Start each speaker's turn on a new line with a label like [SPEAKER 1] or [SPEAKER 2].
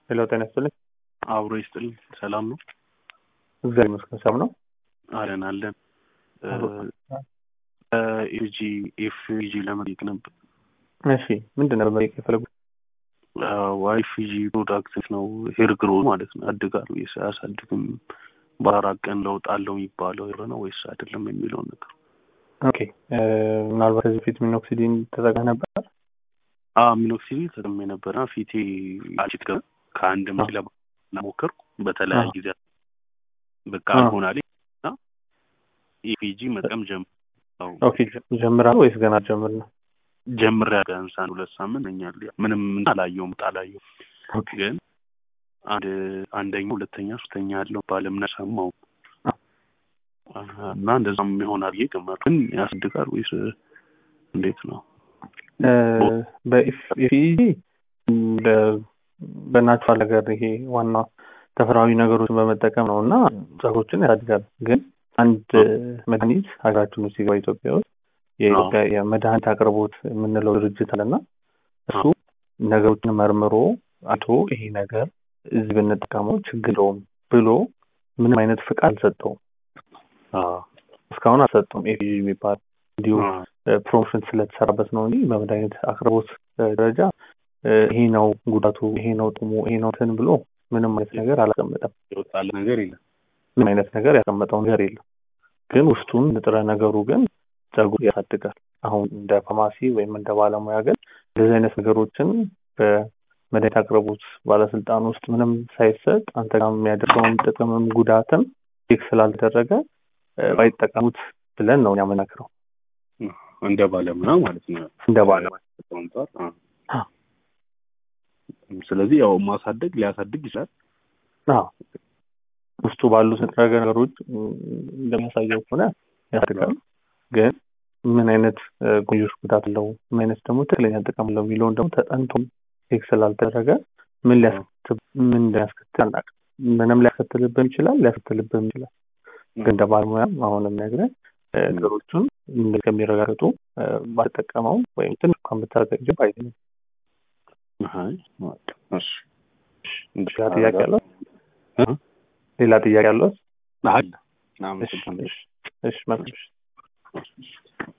[SPEAKER 1] ሄሎ ጤና ይስጥልኝ።
[SPEAKER 2] አብሮ ይስጥልኝ። ሰላም ነው?
[SPEAKER 1] እግዚአብሔር ይመስገን ሰላም ነው።
[SPEAKER 2] አለን አለን። ኤጂ ኤፍጂ ለመጠየቅ ነበር።
[SPEAKER 1] እሺ ምንድን ነበር መጠየቅ የፈለጉት?
[SPEAKER 2] ዋይፊጂ ፕሮዳክት ነው ሄር ግሮ ማለት ነው። ያድጋል ወይስ አያሳድግም? በአራት ቀን ለውጥ አለው የሚባለው ሄር ነው ወይስ አይደለም የሚለውን ነገር።
[SPEAKER 1] ኦኬ ምናልባት ከዚህ በፊት ሚኖክሲዲን ተጠቅመህ ነበር?
[SPEAKER 2] ሚኖክሲዲን ተጠቅሜ ነበረ። ፊቴ አጭት ገ ከአንድ መ ለሞከርኩ በተለያየ ጊዜ በቃ አልሆናል እና ኢፒጂ መጠቀም ጀምር
[SPEAKER 1] ኦኬ ጀምራል ወይስ ገና ጀምር ነው?
[SPEAKER 2] ጀምር ቢያንስ አንድ ሁለት ሳምንት ነኛል። ምንም አላየውም ጣላየው ግን አንድ አንደኛ ሁለተኛ ሶስተኛ ያለው ባለምነ ሰማው እና እንደዛም ይሆናል ብዬ ገመርኩ። ግን ያስድጋል ወይስ እንዴት ነው?
[SPEAKER 1] በኢፊጂ በናቹራል ነገር ይሄ ዋና ተፈጥሯዊ ነገሮችን በመጠቀም ነው እና ጸጉሮችን ያሳድጋል። ግን አንድ መድኃኒት ሀገራችን ውስጥ ሲገባ ኢትዮጵያ ውስጥ የኢትዮጵያ የመድኃኒት አቅርቦት የምንለው ድርጅት አለና እሱ ነገሮችን መርምሮ አቶ ይሄ ነገር እዚህ ብንጠቀመው ችግር የለውም ብሎ ምንም አይነት ፍቃድ አልሰጠውም። እስካሁን አልሰጠውም። ኤፒጂ የሚባል እንዲሁ ፕሮሞሽን ስለተሰራበት ነው እንጂ በመድኃኒት አቅርቦት ደረጃ ይሄ ነው ጉዳቱ፣ ይሄ ነው ጥሙ፣ ይሄ ነው እንትን ብሎ ምንም አይነት ነገር አላስቀመጠም።
[SPEAKER 2] ይወጣል ነገር የለም።
[SPEAKER 1] ምንም አይነት ነገር ያስቀመጠው ነገር የለም። ግን ውስጡን ንጥረ ነገሩ ግን ጸጉር ያሳድጋል። አሁን እንደ ፋርማሲ ወይም እንደ ባለሙያ ግን እንደዚህ አይነት ነገሮችን በመድኃኒት አቅርቦት ባለስልጣን ውስጥ ምንም ሳይሰጥ አንተ ጋር የሚያደርገውን ጥቅምም ጉዳትም ቼክ ስላልተደረገ ባይጠቀሙት ብለን ነው የምናክረው።
[SPEAKER 2] እንደ ባለሙያ ማለት ነው።
[SPEAKER 1] እንደ ባለሙያ
[SPEAKER 2] ስለዚህ ያው ማሳደግ ሊያሳድግ ይችላል።
[SPEAKER 1] ውስጡ ባሉት ንጥረ ነገሮች እንደሚያሳየው ከሆነ ያሳድጋል። ግን ምን አይነት ጎንዮሽ ጉዳት አለው፣ ምን አይነት ደግሞ ትክክለኛ ጥቅም አለው የሚለውን ደግሞ ተጠንቶ ቼክ ስላልተደረገ ምን ሊያስከትል ምን ሊያስከትል አናውቅም። ምንም ሊያስከትልብን ይችላል፣ ሊያስከትልብን ይችላል። ግን እንደ ባለሙያም አሁንም ነግረን ነገሮቹን ከሚረጋገጡ ባልጠቀመው ወይም ትንሽ እንኳን ብታዘጋጅ አይደለም። ሌላ ጥያቄ አለው? ሌላ ጥያቄ አለው?
[SPEAKER 2] አለ።
[SPEAKER 1] እሺ መልካም